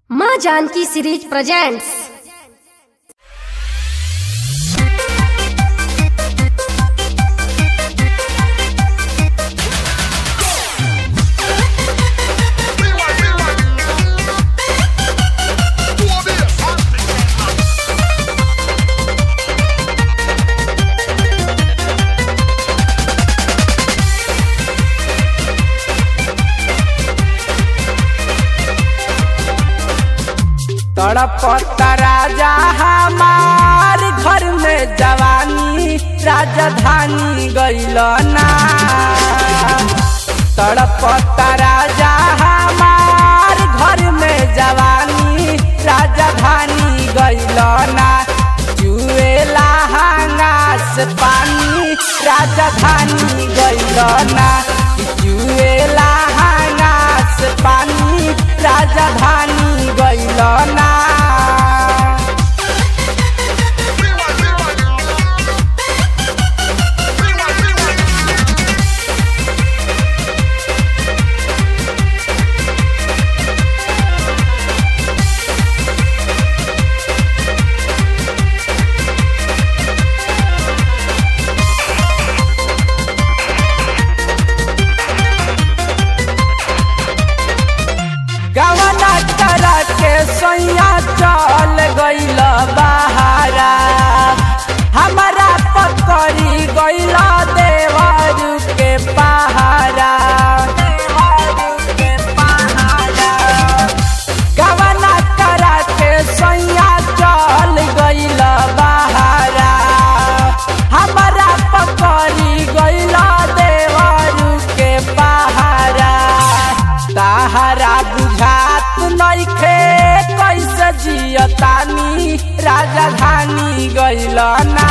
माँ Janaki series presents तड़पता राजा हमार घर में जवानी राजधानी गइल ना तड़पता राजा हमार घर में जवानी राजधानी गइल ना जुएला हंगास पानी राजधानी गइल ना जुएला हंगास पानी राजधानी गइल ना गवना करा के सैया चल गइल बहारा हमारा पकड़ी गइल देवर के पहारा गवना करा के सैया चल गइल बहारा हमारा पकड़ी गइल देवर के पहारा ताहरा बुझात नइखे कैसे जियतानी राजधानी गइल ना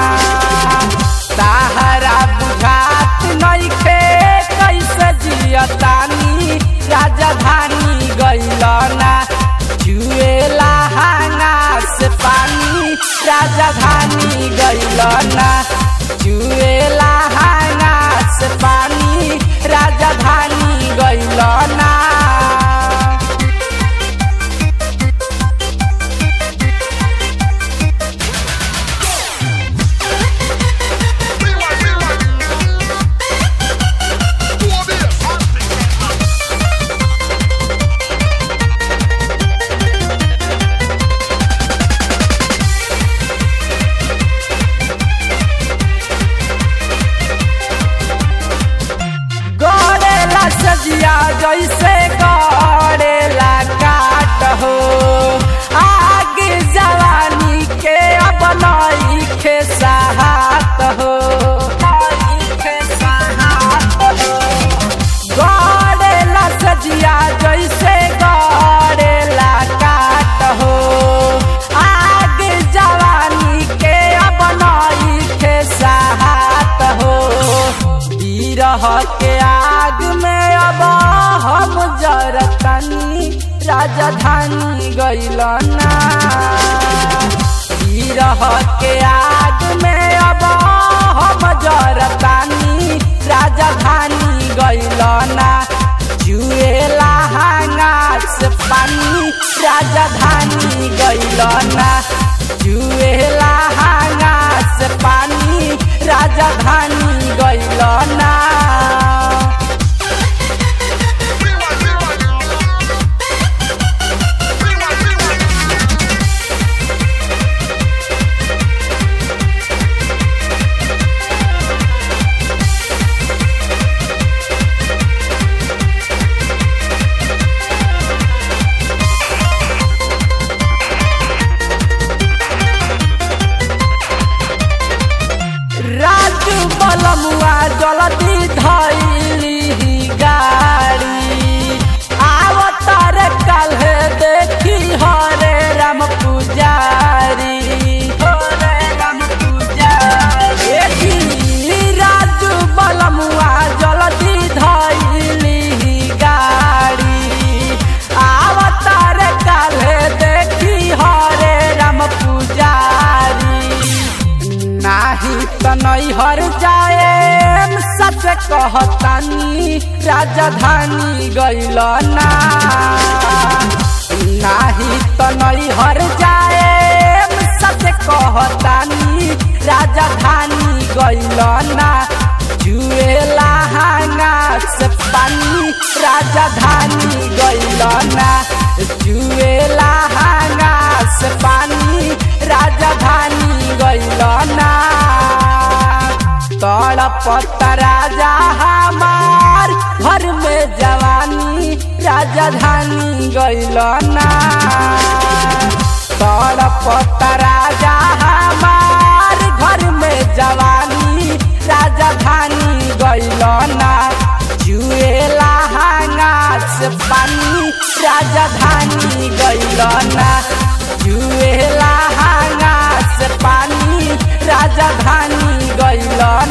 ताहरा बुझात नइखे कैसे जियतानी राजधानी गइल ना जुएला हांगास पानी राजधानी गइल ना जुएला हांगास पानी राजधानी गइल ना गड़ेला सजिया जैसे गड़ेला काट हो आगे जवानी के अब नईखे सहात हो गड़ेला सजिया जैसे गड़ेला काट हो आगे जवानी के अब नईखे सहात हो बिरह के आग में अब हम जरतनी राजधानी गइल ना बिरह के आग में अब हम जरतनी राजधानी गइल ना जुएला हांगास पानी राजधानी गइल ना जुएला हांगास पानी राजधानी गइल ना राजू बलमुआ जल्दी धैली गाड़ी आवतार काल्हे देखी हरे राम पुजारी हरे राम पुजारी देखी राजू बलमुआ जल्दी धैली गाड़ी आवतार काल्हे देखी हरे राम पुजारी नाही त नैहर जाए सच कहतानी राजधानी गइल ना ना तनई हर जाए सच कहतानी राजधानी गइल ना जुएला हांगा से पानी राजधानी गइल ना जुएला हांगा से पानी राजधानी गइल ना तड़पत राजा हमार घर में जवानी राजधानी गइल ना तड़पत राजा हमार घर में जवानी राजधानी गइल ना जुएला हांगा से पानी राजधानी गइल ना जुएला हांगा से पानी राजधानी गइल